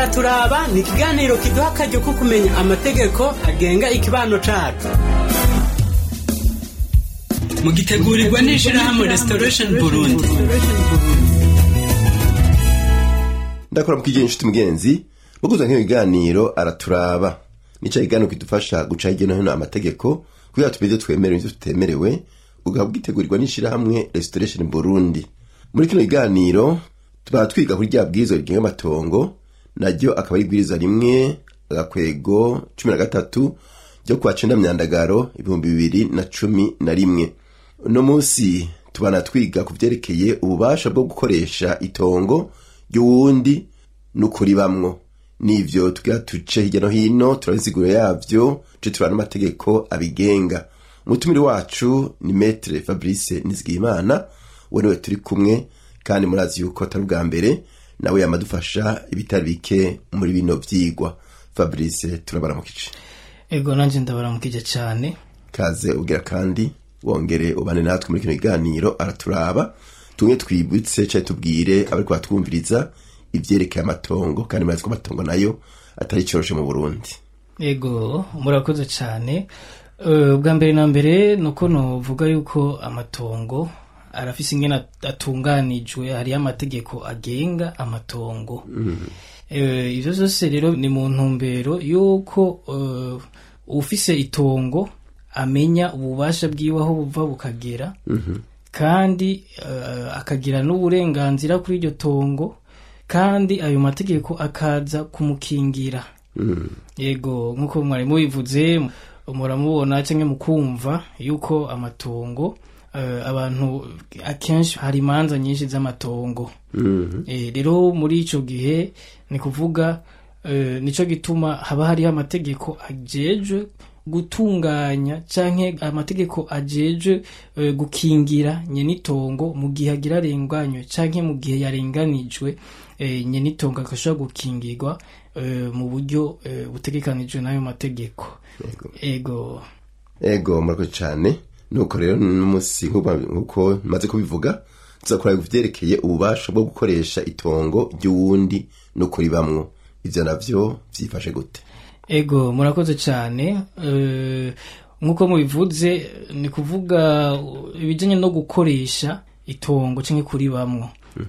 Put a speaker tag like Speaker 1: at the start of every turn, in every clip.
Speaker 1: araturaba ni ikiganiro kiduha akaryo ko kumenya amategeko agenga ikibano cacu mugitegurirwa n'ishirahamwe restoration burundi
Speaker 2: ndakora mu kigenzo inshuti mugenzi muguza nk'iyo biganiro araturaba nica kiganiro kidufasha guca hirya no hino amategeko kugira tumenye ivyo twemerewe n'ivyo tutemerewe ugahaba bwitegurirwa n'ishirahamwe restoration burundi muri kino kiganiro tuba twiga kuri rya bwirizwa rigenga amatongo naryo akaba ari ibwiriza rimwe agakwego cumi na gatatu ryo kuwa cenda myandagaro ibihumbi bibiri na cumi na rimwe uno munsi tubana twiga ku vyerekeye ububasha bwo gukoresha itongo ry'uwundi n'ukuri bamwo n'ivyo tugira tuce hirya no hino turabisiguro yavyo ce turaba n'amategeko abigenga umutumire wacu ni metre fabrice nizigiyimana we niwe turi kumwe kandi murazi yuko atari ubwa mbere nawe yamadufasha ibitari bike muri bino vyigwa fabrice turabaramukije
Speaker 3: ego nanje ndabaramukije cyane
Speaker 2: kaze ubwira kandi wongere ubane natwe muri kino kiganiro araturaba tumwe twibutse cyangwa tubwire abariko batwumviriza ivyerekeye amatongo kandi murazi ko amatongo nayo atari coroshe mu burundi
Speaker 3: ego murakoze cyane Eh, bwa mbere na mbere nuko novuga yuko amatongo arafise ingene at- atunganijwe hariyo amategeko agenga amatongo Eh, ivyo vyose rero ni mu ntumbero yuko eh, ufise itongo amenya ububasha bwiwe aho buva bukagera kandi eh, akagira n'uburenganzira kuri iryo tongo kandi ayo mategeko akaza kumukingira yego nk'uko mwari mubivuze muramubona cyangwa mukumva yuko amatongo eh, abantu akenshi hari imanza nyinshi z'amatongo Eh, rero muri ico gihe ni kuvuga eh, nico gituma haba hariho amategeko ajejwe gutunganya canke amategeko ajejwe eh, gukingira nyenitongo mu gihe agira arenganywe canke mu gihe yarenganijwe eh, nyenitongo agashobora gukingirwa eh, mu buryo eh, butegekanijwe n'ayo mategeko
Speaker 2: Yego.
Speaker 3: ego
Speaker 2: ego murakoze cane nuko rero n'umunsi nk'uko nk'uko maze kubivuga tuzakora ivyerekeye ububasha bwo gukoresha itongo ry'uwundi n'ukuri bamwo ivyo navyo vyifashe gute
Speaker 3: ego murakoze cyane eh, nk'uko mubivuze ni kuvuga uh, ibijyanye no gukoresha itongo cyangwa kuri bamwo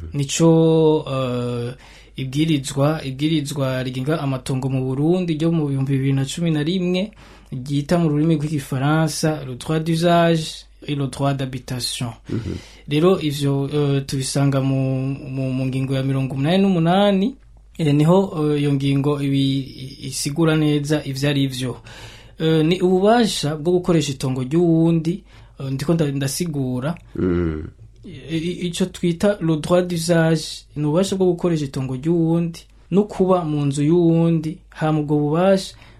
Speaker 3: nico eh, ibwirizwa ibwirizwa rigenga amatongo mu burundi ryo mu bihumbi bibiri na cumi na rimwe ryita mu rurimi rw'igifaransa le droit d'usage et le droit d'habitation rero ivyo eh, tubisanga mu, mu, mu ngingo ya mirongo umunani n'umunani Eh, niho eh, iyo ngingo ibi isigura neza ivyo ari vyo Eh, ni ububasha bwo gukoresha itongo ry'uwundi eh, ndiko nda- ndasigura
Speaker 2: Mm.
Speaker 3: I- i- ico twita le droit d'usage ni ububasha bwo gukoresha itongo ry'uwundi no kuba mu nzu y'uwundi hama ubwo bubasha